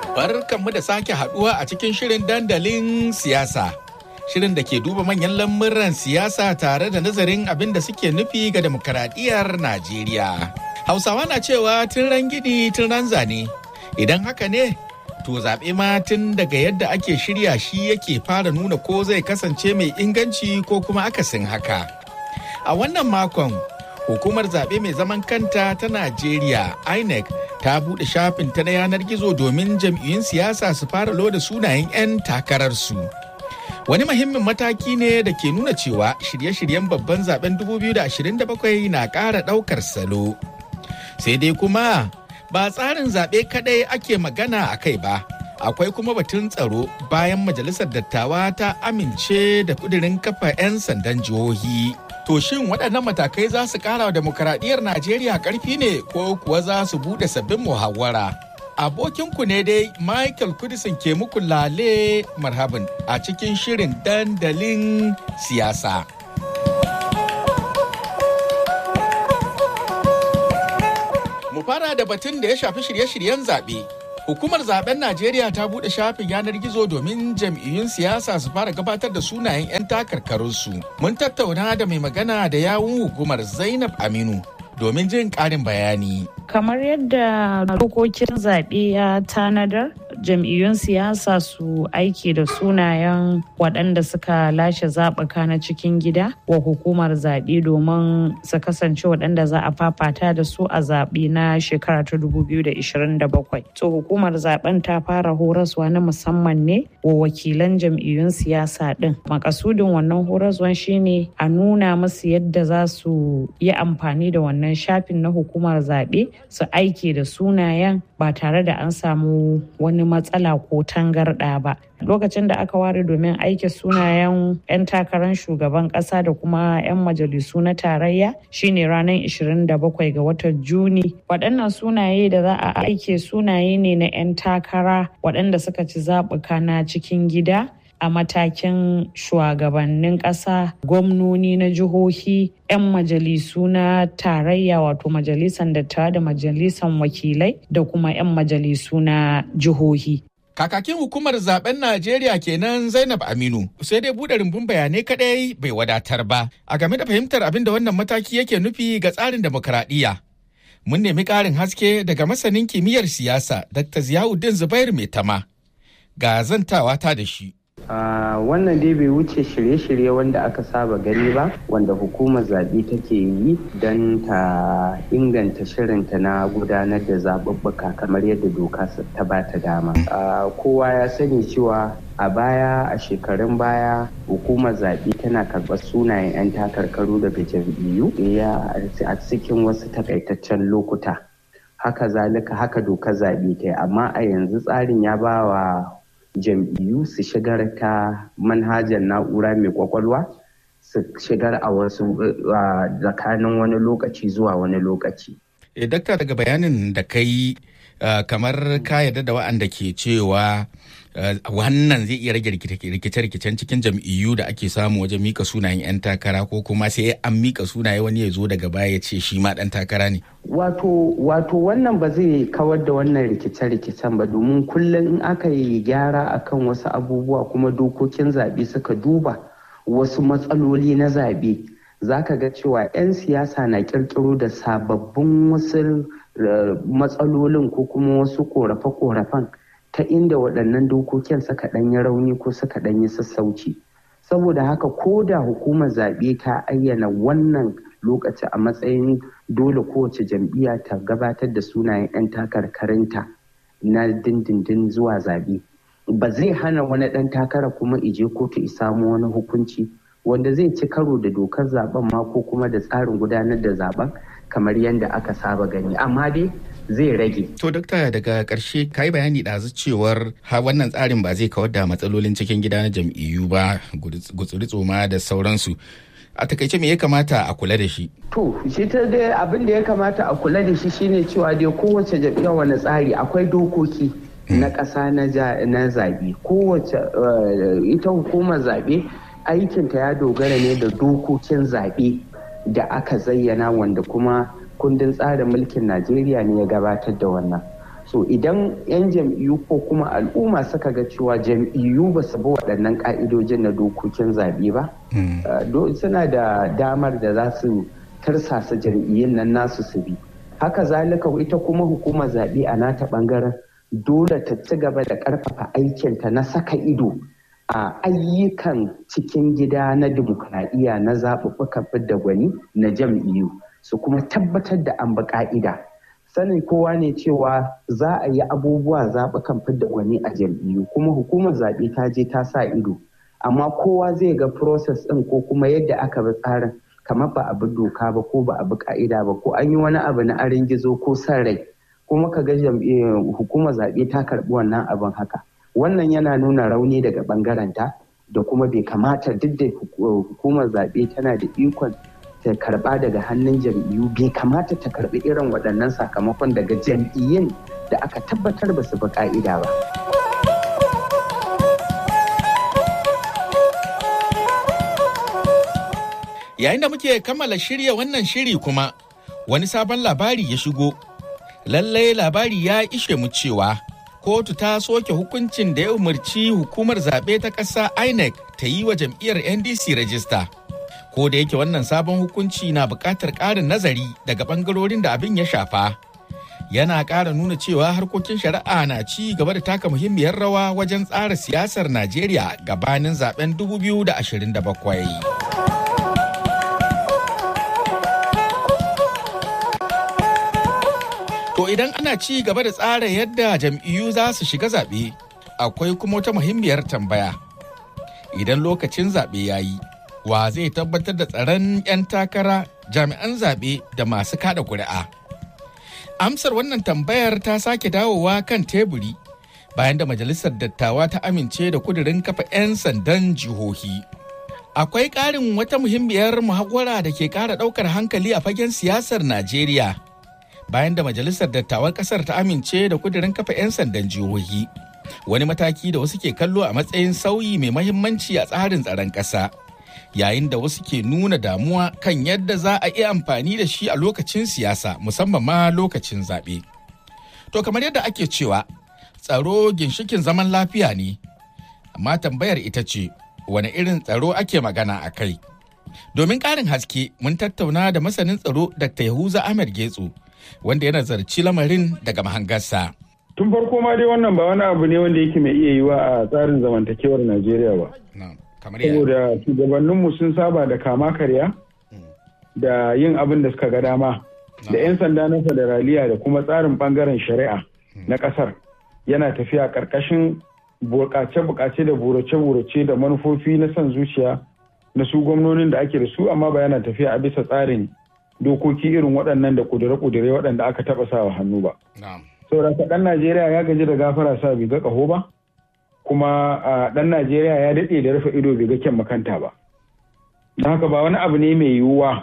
Barkanmu da sake haduwa a cikin shirin dandalin siyasa. Shirin da ke duba manyan lamuran siyasa tare da nazarin abin da suke nufi ga demokaradiyyar Najeriya. Hausawa na cewa tun ran gini tun ran zane. Idan haka ne, to zaɓe ma tun daga yadda ake shirya shi yake fara nuna ko zai kasance mai inganci ko kuma akasin haka. A wannan makon, hukumar zaɓe mai zaman kanta ta Najeriya, INEC, ta buɗe shafin ta na yanar gizo domin jam'iyyun siyasa su fara loda sunayen 'yan takararsu. Wani muhimmin mataki ne da ke nuna cewa shirye-shiryen babban zaben 2027 na ƙara ɗaukar salo. Sai dai kuma ba tsarin zaɓe kaɗai ake magana a kai ba. Akwai kuma batun tsaro bayan majalisar dattawa ta amince da kudirin kafa 'yan sandan jihohi. To shin waɗannan matakai za su ƙara wa demokaradiyyar Najeriya ƙarfi ne ko kuwa za su buɗe sabbin muhawara? Abokinku ne dai Michael Kudisin ke muku lale marhaban a cikin shirin dandalin siyasa. Mu fara da batun da ya shafi shirye-shiryen zaɓe. Hukumar zaben Najeriya ta buɗe shafin yanar gizo domin jam'iyyun siyasa su fara gabatar da sunayen 'yan takarkarunsu. Mun tattauna da mai magana da yawun hukumar Zainab Aminu domin jin ƙarin bayani. Kamar yadda dokokin zaɓe ya tanadar, jam'iyyun siyasa su aiki da sunayen waɗanda suka lashe zaɓuka na cikin gida wa hukumar zaɓe domin su kasance waɗanda za a fafata da su a zaɓe na shekara ta 2027. To hukumar zaɓen ta fara horaswa na musamman ne wa wakilan jam'iyyun siyasa ɗin. Makasudin wannan horaswan shine a nuna musu yadda za su yi amfani da wannan shafin na hukumar zaɓe su aiki da sunayen ba tare da an samu wani matsala ko tangarɗa ba. Lokacin da aka ware domin aiki sunayen 'yan takarar shugaban ƙasa da kuma 'yan majalisu na tarayya shine ranar 27 ga watan Juni. Waɗannan sunaye da za a aike sunaye ne na 'yan takara waɗanda suka ci zaɓuka na cikin gida. a matakin shugabannin ƙasa gwamnoni na jihohi 'yan majalisu na tarayya wato majalisan dattawa da majalisan wakilai da kuma 'yan majalisu na jihohi Kakakin hukumar zaben Najeriya kenan Zainab Aminu sai dai buɗe rumbun bayanai kadai bai wadatar ba a game da fahimtar abin da wannan mataki yake nufi ga tsarin demokaradiyya. Mun nemi ƙarin haske daga masanin kimiyyar siyasa Dr. Ziyauddin Zubair Maitama. Ga zantawa ta da shi. Uh, wannan dai bai wuce shirye-shirye wanda aka saba gani ba wanda hukumar zaɓe take yi don ta inganta shirinta na gudanar da zaɓuɓɓuka kamar yadda doka ta ba ta dama uh, kowa ya sani cewa a baya a shekarun baya hukumar zaɓe tana karɓar sunayen 'yan takarkaru daga jam'iyyu a cikin wasu takaitaccen lokuta haka zalika haka dokar zaɓe ta yi amma a yanzu tsarin ya ba wa jam'iyyu su shigar ta manhajar na'ura mai kwakwalwa su shigar a wasu tsakanin wani lokaci zuwa wani lokaci. E, dakta daga bayanin da kai uh, kamar ka yarda da wa'anda ke cewa uh, wannan zai iya rage rikice-rikicen cikin jam'iyyu da ake samu wajen mika sunayen 'yan takara ko kuma sai an mika sunaye wani ya zo daga baya ya ce shi ma dan takara ne. Wato, wato wannan ba zai kawar da wannan rikice-rikicen ba domin kullum in aka yi gyara akan wasu abubuwa kuma dokokin zaɓe suka duba wasu matsaloli na zaɓe za ka ga cewa 'yan siyasa na ƙirƙiro da sababbin wasu matsalolin ko kuma wasu ƙorafe-ƙorafen ta inda waɗannan dokokin suka ɗanyi rauni ko suka ɗanyi sassauci. Saboda haka ko da hukumar zaɓe ta ayyana wannan lokaci a matsayin dole kowace jam'iyya ta gabatar da sunayen 'yan takarkarinta na dindindin zuwa zaɓe ba zai hana wani ɗan takara kuma ije kotu samu wani hukunci wanda zai ci karo da dokar zaben ma ko kuma da tsarin gudanar da zaben kamar yadda aka saba gani amma dai zai rage. To dokta daga ƙarshe ka yi bayani ɗazu cewar ha wannan tsarin ba zai kawar da matsalolin cikin gida na jam'iyyu ba gutsuri tsoma da sauransu. a takaice me ya kamata a kula da shi? To, shi ta dai abin da ya kamata a kula da shi shine cewa dai kowace jam'iyyar wani tsari akwai dokoki na ƙasa na zaɓe. Kowace ita hukumar zaɓe aikinta ya dogara ne da dokokin zaɓe da aka zayyana wanda kuma kundin tsarin mulkin Najeriya ne ya gabatar da wannan. so idan 'yan jam'iyyu ko kuma al'umma suka ga cewa jam'iyyu ba su bi waɗannan ƙa'idojin na dokokin zaɓe ba suna da damar da za su tarsasa jam'iyyun nan nasu su bi haka zalika ita kuma hukumar zaɓe a nata ɓangaren dole ta ci gaba da ƙarfafa aikinta na saka ido a ayyukan cikin gida na dimokuraɗiyya na zaɓuɓɓukan fidda gwani na jam'iyyu su kuma tabbatar da an bi ƙa'ida sanin kowa ne cewa za a yi abubuwa zaɓukan fidda gwani a jam'iyyu kuma hukumar zaɓe ta je ta sa ido amma kowa zai ga process ɗin ko kuma yadda aka bi tsarin kamar ba a bi doka ba ko ba a bi ka'ida ba ko an yi wani abu na arin gizo ko san rai kuma ka ga hukumar zaɓe ta karɓi wannan abin haka wannan yana nuna rauni daga ɓangaren ta da kuma bai kamata duk da hukumar zaɓe tana da ikon ta karɓa daga hannun jam'iyyu bai kamata ta karɓi irin waɗannan sakamakon daga jam'iyyun da aka tabbatar ba su bi ka'ida ba. Yayin da muke kammala shirya wannan shiri kuma wani sabon labari ya shigo. Lallai labari ya ishe mu cewa kotu ta soke hukuncin da ya umarci hukumar zaɓe ta ƙasa INEC ta yi wa jam'iyyar NDC rajista. Ko da yake wannan sabon hukunci na buƙatar ƙarin nazari daga ɓangarorin da abin ya shafa. Yana ƙara nuna cewa harkokin shari'a na ci gaba da taka muhimmiyar rawa wajen tsara siyasar Najeriya gabanin zaben 2027. To idan ana ci gaba da tsara yadda jam'iyyu za su shiga zaɓe, akwai kuma wata muhimmiyar tambaya. Idan lokacin zaɓe ya yi, wa zai tabbatar da tsaron 'yan takara jami'an zaɓe da masu kada ƙuri'a? Amsar wannan tambayar ta sake dawowa kan teburi bayan da Majalisar Dattawa ta amince da kudirin kafa 'yan sandan jihohi. Akwai ƙarin wata muhimmiyar muhawara da ke ƙara ɗaukar hankali a fagen siyasar Najeriya. bayan da majalisar dattawan kasar ta amince da kudirin kafa 'yan sandan jihohi wani mataki da wasu ke kallo a matsayin sauyi mai mahimmanci a tsarin tsaron ƙasa yayin da wasu ke nuna damuwa kan yadda za a iya amfani da shi a lokacin siyasa musamman ma lokacin zaɓe. To kamar yadda ake cewa tsaro ginshikin zaman lafiya ne, amma tambayar ita ce wane irin tsaro ake magana a kai. Domin ƙarin haske mun tattauna da masanin tsaro Dr. Yahuza Ahmed Getso wanda yana zarci lamarin daga mahangarsa. Tun farko ma dai wannan ba wani abu ne wanda yake mai iya yiwa a tsarin zamantakewar Najeriya ba. Saboda shugabanninmu sun saba da kama karya da yin abin da suka ga dama da 'yan sanda na federaliya da kuma tsarin bangaren shari'a na kasar yana tafiya karkashin bukace-bukace da burace-burace da manufofi na son zuciya na su gwamnonin da ake da su amma ba yana tafiya a bisa tsarin dokoki irin waɗannan da kudure-kudure waɗanda aka taɓa sawa hannu ba. Saboda ɗan Najeriya ya gaji da gafara sa bai ga ƙaho ba, kuma ɗan Najeriya ya daɗe da rufe ido bai ga kyan makanta ba. Don haka ba wani abu ne mai yiwuwa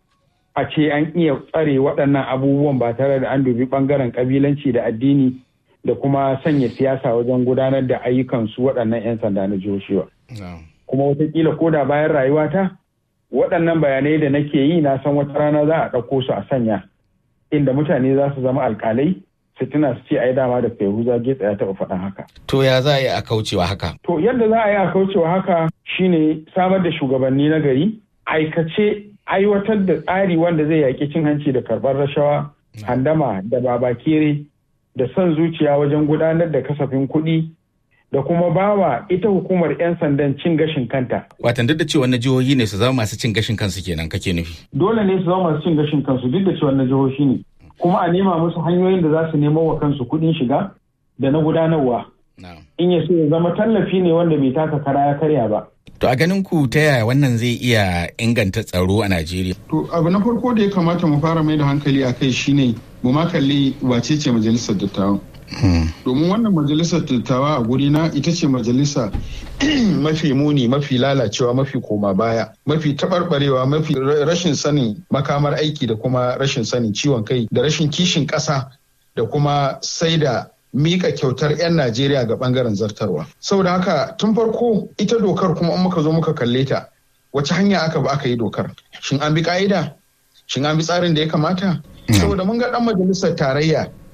a ce an iya tsare waɗannan abubuwan ba tare da an dubi ɓangaren ƙabilanci da addini da kuma sanya siyasa wajen gudanar da ayyukansu waɗannan 'yan sanda na jihohi ba. Kuma watakila ko da bayan rayuwata waɗannan bayanai da nake yi na san wata rana za a ɗauko su a sanya inda mutane za su zama alƙalai su tuna su ce ai dama da Fehuza Getsa ya taɓa faɗan haka. To ya za a yi a kaucewa haka? To yadda za a yi a kaucewa haka shine samar da shugabanni na gari aikace aiwatar da tsari wanda zai yaƙi cin hanci da karɓar rashawa handama da babakere da son zuciya wajen gudanar da kasafin kuɗi da kuma bawa ita hukumar 'yan sandan cin gashin kanta. Watan duk da cewa na jihohi ne su zama masu cin gashin kansu kenan kake nufi. Dole ne su zama masu cin gashin kansu duk da cewa na jihohi ne. Kuma a nema musu hanyoyin da za su nemo wa kansu kuɗin shiga da na gudanarwa. In ya so ya zama tallafi ne wanda bai taka kara ya karya ba. To a ganin ku ta yaya wannan zai iya inganta tsaro a Najeriya? To abu na farko da ya kamata mu fara mai da hankali a kai shine mu ma kalli wace ce majalisar dattawan. domin wannan majalisar dattawa a guri na ita ce majalisa mafi muni mafi lalacewa mafi koma baya mafi taɓarɓarewa mafi rashin sanin makamar aiki da kuma rashin sanin ciwon kai da rashin kishin ƙasa da kuma sai da mika kyautar 'yan Najeriya ga bangaren zartarwa. Saboda haka tun farko ita dokar kuma in muka zo muka kalle ta wace hanya aka ba aka yi dokar? Shin an bi ka'ida? Shin an bi tsarin da ya kamata? Saboda mun ga dan majalisar tarayya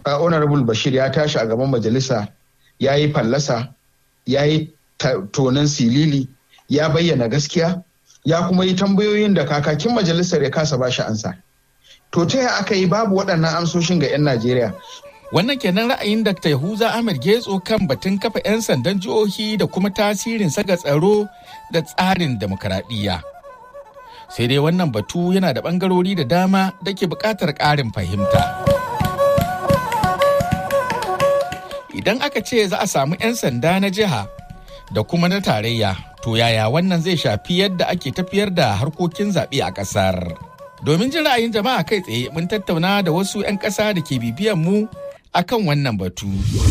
honorable bashir ya tashi a gaban majalisa ya yi fallasa ya yi tonan silili ya bayyana gaskiya ya kuma yi tambayoyin da kakakin majalisar ya kasa bashi ansa to ta yaya aka yi babu waɗannan amsoshin ga 'yan najeriya Wannan kenan ra'ayin Dr. Yahuza Ahmed Getso kan batun kafa 'yan sandan jihohi da kuma tasirin saga tsaro da tsarin demokaradiyya. Sai dai wannan batu yana da ɓangarori da dama da ke buƙatar ƙarin fahimta. Idan aka ce za a samu 'yan sanda na jiha da kuma na tarayya, to yaya wannan zai shafi yadda ake tafiyar da harkokin zaɓe a ƙasar. Domin jin ra'ayin jama'a kai tsaye mun tattauna da wasu 'yan ƙasa da ke bibiyan mu akan wannan batu.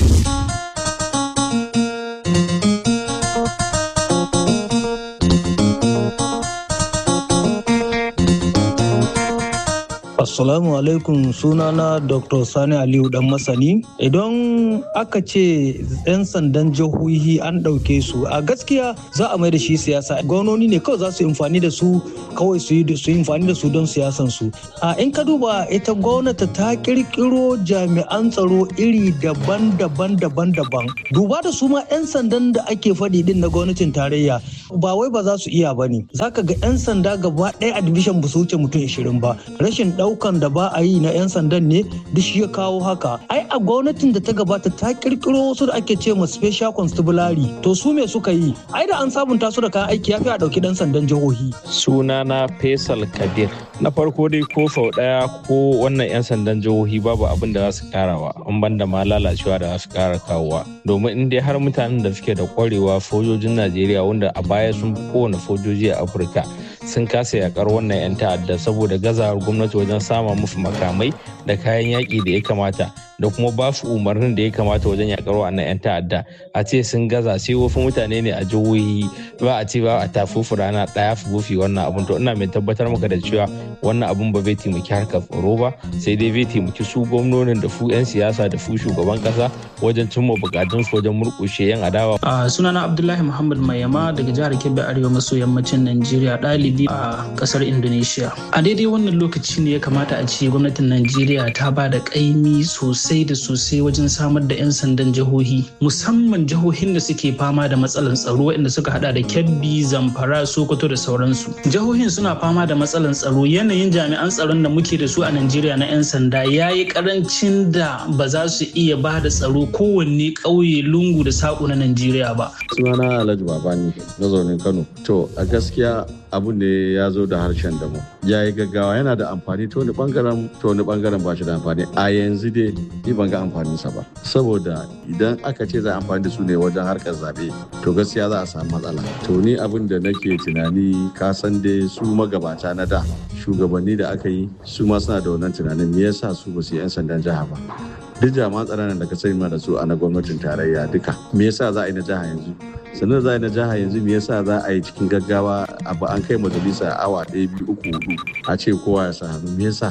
Assalamu alaikum sunana Dr. Sani Aliyu dan masani. Idan aka ce 'yan sandan jihohi an ɗauke su a gaskiya za a mai da shi siyasa. Gwamnoni ne kawai za su amfani da su kawai su yi amfani da su don siyasan su. A in ka duba ita gwamnati ta kirkiro jami'an tsaro iri daban-daban daban-daban. Duba da su ma 'yan sandan da ake faɗi din na gwamnatin tarayya ba wai ba za su iya ba ne. Za ka ga 'yan sanda gaba ɗaya a division ba su wuce mutum 20 ba. Rashin daukan da ba a yi na 'yan sandan ne duk shi ya kawo haka ai a gwamnatin da ta gabata ta kirkiro wasu da ake ce ma special constabulary to su me suka yi ai da an sabunta su da kayan aiki ya fi a dauki dan sandan jihohi sunana faisal kabir na farko dai ko sau daya ko wannan 'yan sandan jihohi babu abin da za su karawa an banda ma lalacewa da za su kara kawowa domin in dai har mutanen da suke da kwarewa sojojin najeriya wanda a baya sun fi kowane sojoji a afirka sun kasa yakar wannan 'yan ta'adda saboda gazawar gwamnati wajen sama musu makamai da kayan yaƙi da ya kamata da kuma ba su umarnin da ya kamata wajen yakar wannan 'yan ta'adda a ce sun gaza sai wasu mutane ne a jihohi ba a ce ba a tafufu rana ɗaya su bufi wannan abun to ina mai tabbatar maka da cewa wannan abun ba zai taimaki harkar tsaro ba sai dai zai taimaki su gwamnonin da su 'yan siyasa da su shugaban kasa wajen cimma bukatun su wajen murƙushe 'yan adawa. sunana abdullahi muhammad mayama daga jihar kebbi arewa maso yammacin najeriya ɗalibi a ƙasar indonesia a daidai wannan lokaci ne ya kamata a ce gwamnatin najeriya ta ba da ƙaimi sosai da sosai wajen samar da 'yan sandan jihohi musamman jihohin da suke fama da matsalan tsaro inda suka hada da kebbi zamfara sokoto da sauransu jihohin suna fama da matsalan tsaro yanayin jami'an tsaron da muke da su a najeriya na 'yan sanda ya yi karancin da ba za su iya ba da tsaro kowanne ƙauye lungu da saƙo na najeriya ba sunana alhaji babani mazaunin kano to a gaskiya abu ne ya zo da harshen damu ya yi gaggawa yana da amfani ta wani bangaren ta wani bangaren ba shi da amfani a yanzu dai ni ban ga amfaninsa ba saboda idan aka ce za a amfani da su ne wajen harkar zabe to gaskiya za a samu matsala to ni abin da nake tunani ka san dai su magabata na da shugabanni da aka yi su ma suna da wannan tunanin me yasa su ba su yi 'yan sandan jiha ba duk jami'an tsaron da ka sani da su a na gwamnatin tarayya duka me yasa za a yi na jiha yanzu sannan za a yi na jiha yanzu me yasa za a yi cikin gaggawa abu an kai majalisa awa ɗaya biyu uku hudu a ce kowa ya sa hannu me yasa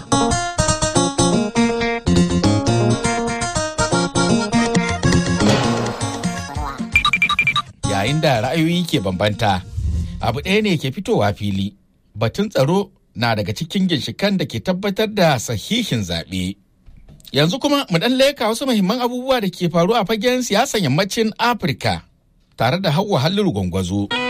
yayin da ra'ayoyi ke bambanta abu ɗaya ne ke fitowa fili batun tsaro na daga cikin ginshikan da ke tabbatar da sahihin zaɓe. Yanzu kuma mu ɗan leka wasu muhimman abubuwa da ke faru a fagen siyasan yammacin Afirka tare da Hauwa Halliru Gwangwazo.